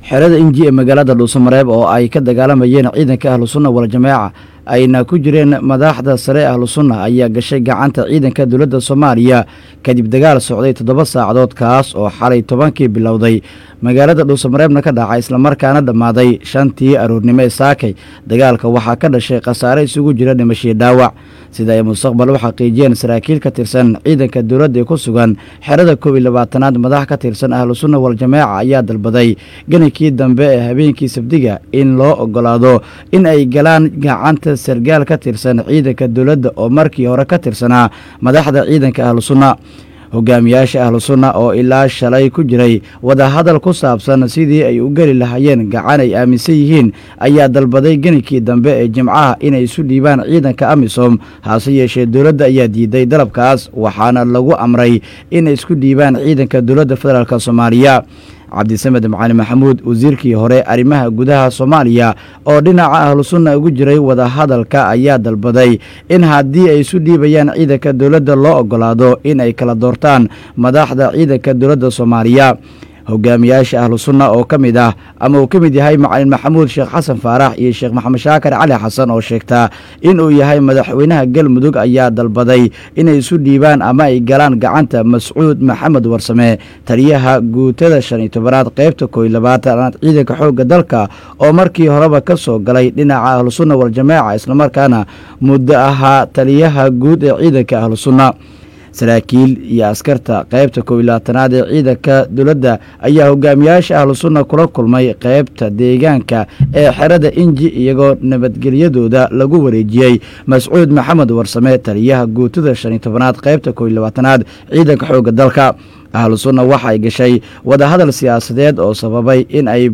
xerada inji ee magaalada dhuusamareeb oo ay ka dagaalamayeen ciidanka ahlu sunna waljamaaca ayna ku jireen madaxda sare ahlu sunna ayaa gashay gacanta ciidanka dowladda soomaaliya kadib dagaal socday toddoba saacadood kaas oo xalay tobankii bilowday magaalada dhuusamareebna ka dhacay islamarkaana dhammaaday shantii aroornimo ee saakay dagaalka waxaa ka dhashay khasaare isugu jira dhimashii dhaawac sida ay mustaqbal u xaqiijiyeen saraakiil ka tirsan ciidanka dowladda ee ku sugan xerada koob iyo labaatanaad madax ka tirsan ahlu sunna waljamaaca ayaa dalbaday ganikii dambe ee habeenkii sabdiga in loo ogolaado in ay galaan gacanta sargaal ka tirsan ciidanka dowladda oo markii hore ka tirsanaa madaxda ciidanka ahlu sunna hogaamiyaasha ahlu sunna oo ilaa shalay ku jiray wadahadal ku saabsan sidii ay u geli lahaayeen gacan ay aaminsan yihiin ayaa dalbaday genikii dambe ee jimcaha inay isu dhiibaan ciidanka amisom hase yeeshee dowladda ayaa diiday dalabkaas waxaana lagu amray inay isku dhiibaan ciidanka dowladda federaalk soomaaliya cabdisamed macali maxamuud wasiirkii hore arrimaha gudaha soomaaliya oo dhinaca ahlu sunna ugu jiray wadahadalka ayaa dalbaday in haddii ay isu dhiibayaan ciidanka dowladda loo ogolaado in ay kala doortaan madaxda ciidanka dowladda soomaaliya hogaamiyaasha ahlu sunna oo ka mid ah ama uu ka mid yahay macalin maxamuud sheekh xasan faarax iyo sheekh maxamed shaakar cali xasan oo sheegtaa inuu yahay madaxweynaha galmudug ayaa dalbaday inay isu dhiibaan ama ay galaan gacanta mascuud maxamed warsame taliyaha guutada shan iyo tobanaad qaybta kooiyo labaatanaad ciidanka xoogga dalka oo markii horeba ka soo galay dhinaca ahlu sunna waljamaaca islamarkaana muddo ahaa taliyaha guud ee ciidanka ahlu sunna saraakiil iyo askarta qaybta koob iyo labaatanaad ee ciidanka dowladda ayaa hogaamiyaasha ahlu sunna kula kulmay qaybta deegaanka ee xerada inji iyagoo nabadgelyadooda lagu wareejiyey mascuud maxamed warsame taliyaha guutada shan iyo tobanaad qaybta koob iyo labaatanaad ciidanka xoogga dalka ahlu sunna waxa ay gashay wadahadal siyaasadeed oo sababay in ay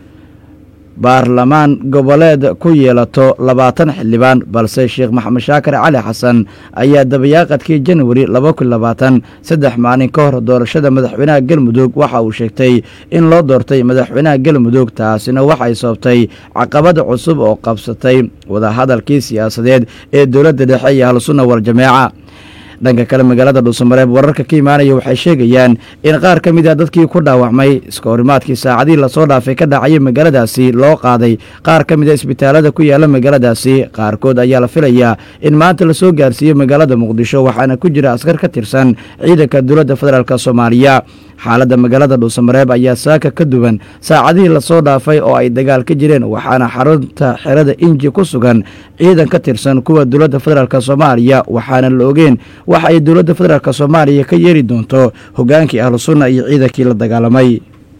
baarlamaan goboleed ku yeelato labaatan xildhibaan balse sheekh maxamed shaakar cali xasan ayaa dabayaaqadkii janwari laba kun labaatan saddex maalin ka hor doorashada madaxweynaha galmudug waxa uu sheegtay in loo doortay madaxweynaha galmudug taasina waxay sababtay caqabad cusub oo qabsatay wadahadalkii siyaasadeed ee dowladda dhexe iyo ahlusunna waljamaaca dhanka kale magaalada dhuusamareeb wararka ka imaanaya waxay sheegayaan in qaar ka mid a dadkii ku dhaawacmay iska horimaadkii saacadihii lasoo dhaafay ka dhacayay magaaladaasi loo qaaday qaar ka mid a isbitaalada ku yaala magaaladaasi qaarkood ayaa la filayaa in maanta lasoo gaarsiiyo magaalada muqdisho waxaana ku jira askar ka tirsan ciidanka dowladda federaalk soomaaliya xaaladda magaalada dhuusamareeb ayaa saaka ka duwan saacadihii lasoo dhaafay oo ay dagaal ka jireen waxaana xarunta xerada inji ku sugan ciidan ka tirsan kuwa dowladda federaalk soomaaliya waxaana la ogeen waxa ay dowladda federaalk soomaaliya ka yeeri doonto hogaankii ahlu sunna iyo ciidankii la dagaalamay